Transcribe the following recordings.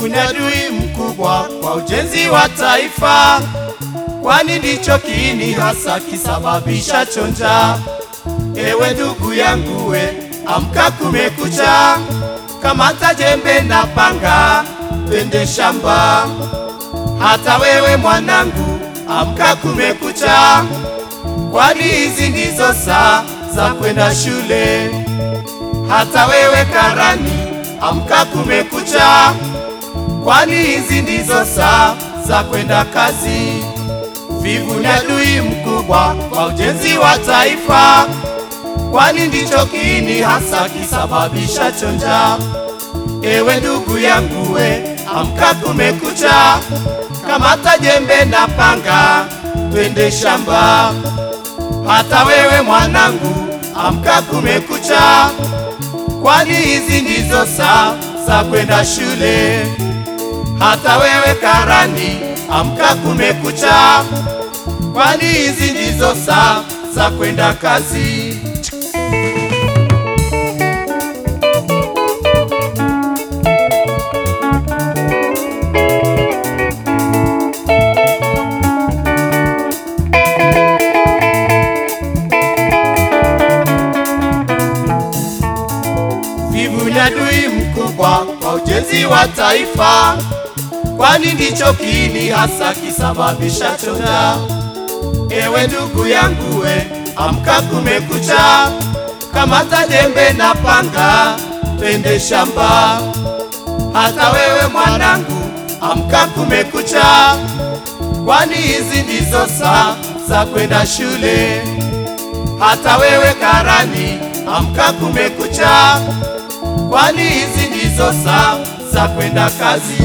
ni adui mkubwa kwa ujenzi wa taifa, kwani ndicho kiini hasa kisababisha chonja. Ewe ndugu yangu we, amka kumekucha, kamata jembe na panga, twende shamba. Hata wewe mwanangu, amka kumekucha, kwani hizi ndizo saa za kwenda shule. Hata wewe karani, amka kumekucha, kwani hizi ndizo saa za kwenda kazi. Vivu ni adui mkubwa kwa ujenzi wa taifa, kwani ndicho kiini hasa kisababisha chonja. Ewe ndugu yangu we, amka kumekucha, kamata jembe na panga, twende shamba. Hata wewe mwanangu, amka kumekucha, kwani hizi ndizo saa za kwenda shule. Hata wewe karani, amka kumekucha, kwani hizi ndizo saa za kwenda kazi. Vivu ni adui mkubwa kwa ujenzi wa taifa, kwani ndicho kiini hasa kisababisha chonja. Ewe ndugu yangu we, amka kumekucha, kamata jembe na panga, twende shamba. Hata wewe mwanangu, amka kumekucha, kwani hizi ndizo saa za kwenda shule. Hata wewe karani, amka kumekucha, kwani hizi ndizo saa za kwenda kazi.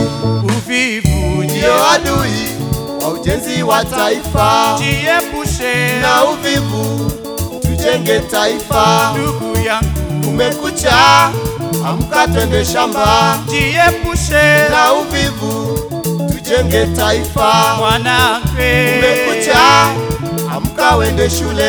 Uvivu ndio adui wa ujenzi wa taifa, Jiepushe na uvivu tujenge taifa. ndugu yangu, Kumekucha, amka twende shamba, jiepushe na uvivu tujenge taifa. mwanangu, Kumekucha, amka wende shule,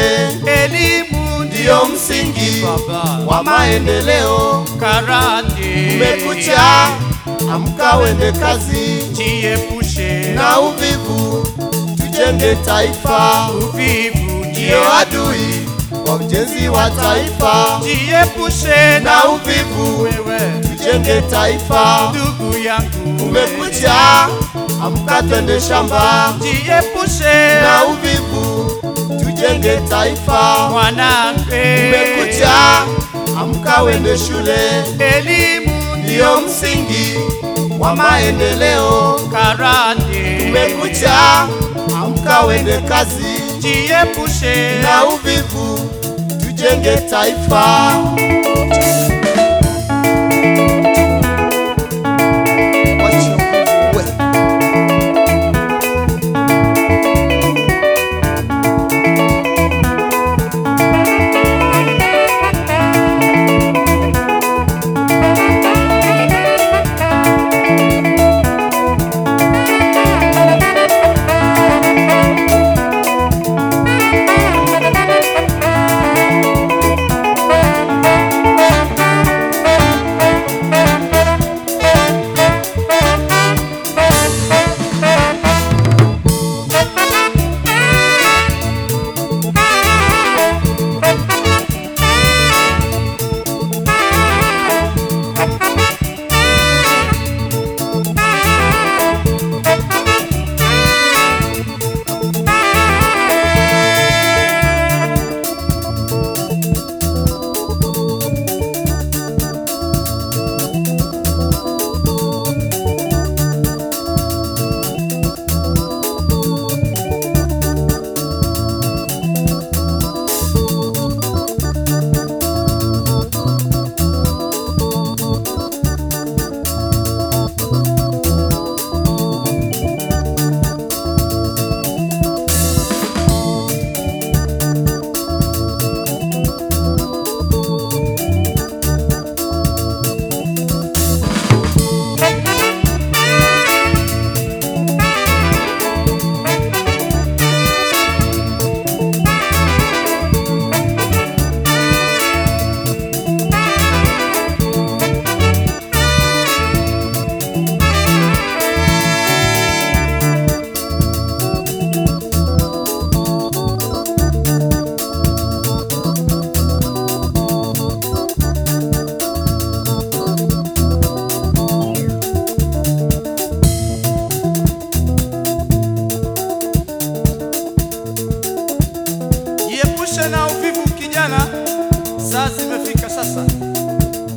elimu ndiyo msingi baba wa maendeleo. karate. Kumekucha, amka wende kazi, jiepushe na uvivu tujenge taifa. uvivu, Ndiyo adui wa ujenzi wa taifa, jiepushe na uvivu wewe tujenge taifa. ndugu yangu, Kumekucha, amka twende shamba, jiepushe na uvivu tujenge taifa. mwanangu, Kumekucha, amka wende shule, elimu ndiyo msingi wa maendeleo. karate. Kumekucha, amka wende kazi, jiepushe na uvivu tujenge taifa.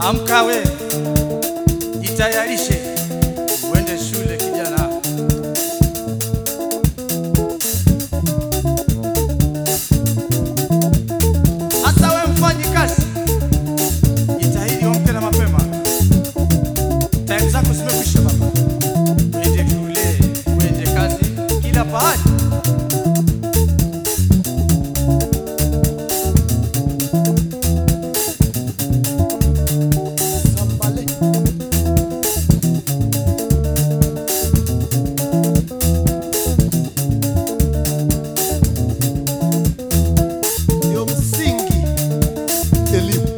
Amka we, jitayarishe uende shule kijana. Hasa we mfanyi kazi, jitahidi uamke na mapema. Time zako zimekwisha baba, uende shule, uende kazi, kila pahali. Sambale. Ndio msingi elimu.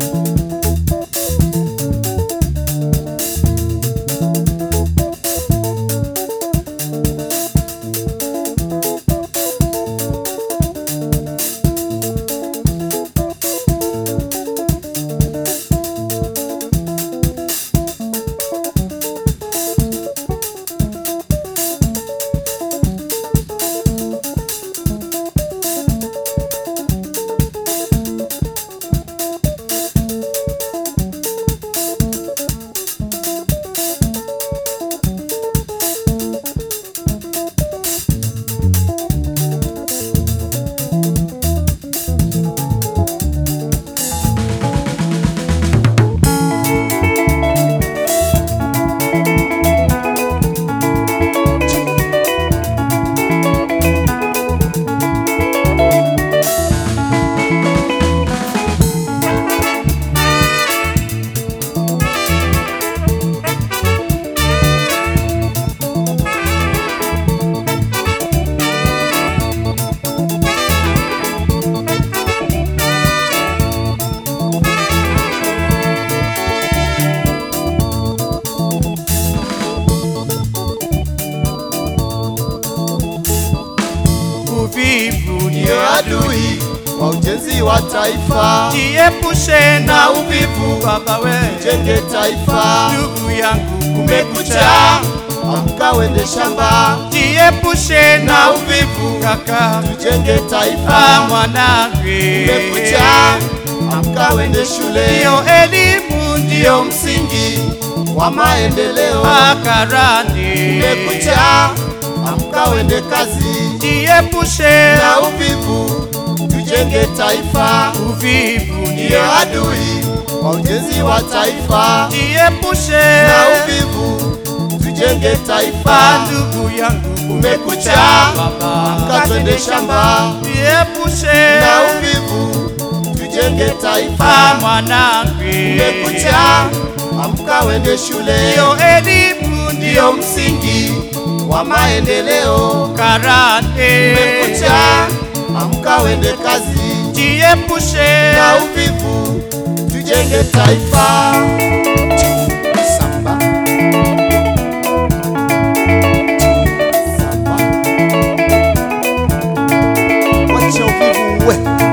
Uvivu Ndio ndio adui wa ujenzi wa taifa. jiepushe na uvivu baba we, Jenge taifa. ndugu yangu Kumekucha, kumekucha, amka wende shamba. jiepushe na Na uvivu kaka, Tujenge ah taifa. mwanangu, Kumekucha, amka wende shule. ndio elimu Ndio ndio msingi wa maendeleo. makarani, Kumekucha, amka wende kazi. jiepushe Na uvivu, tujenge taifa. uvivu Ndio ndio adui wa ujenzi wa taifa. jiepushe Na uvivu, tujenge Ah, taifa. ndugu yangu Kumekucha, baba, amka twende shamba. jiepushe Na uvivu, tujenge Ah, taifa. mwanangu, Kumekucha, amka wende shule. ndio elimu Ndio ndio msingi wa maendeleo. karate, Kumekucha, amka wende kazi. jiepushe Na uvivu, tujenge taifa. Samba. Samba. Wacha uvivu uwe.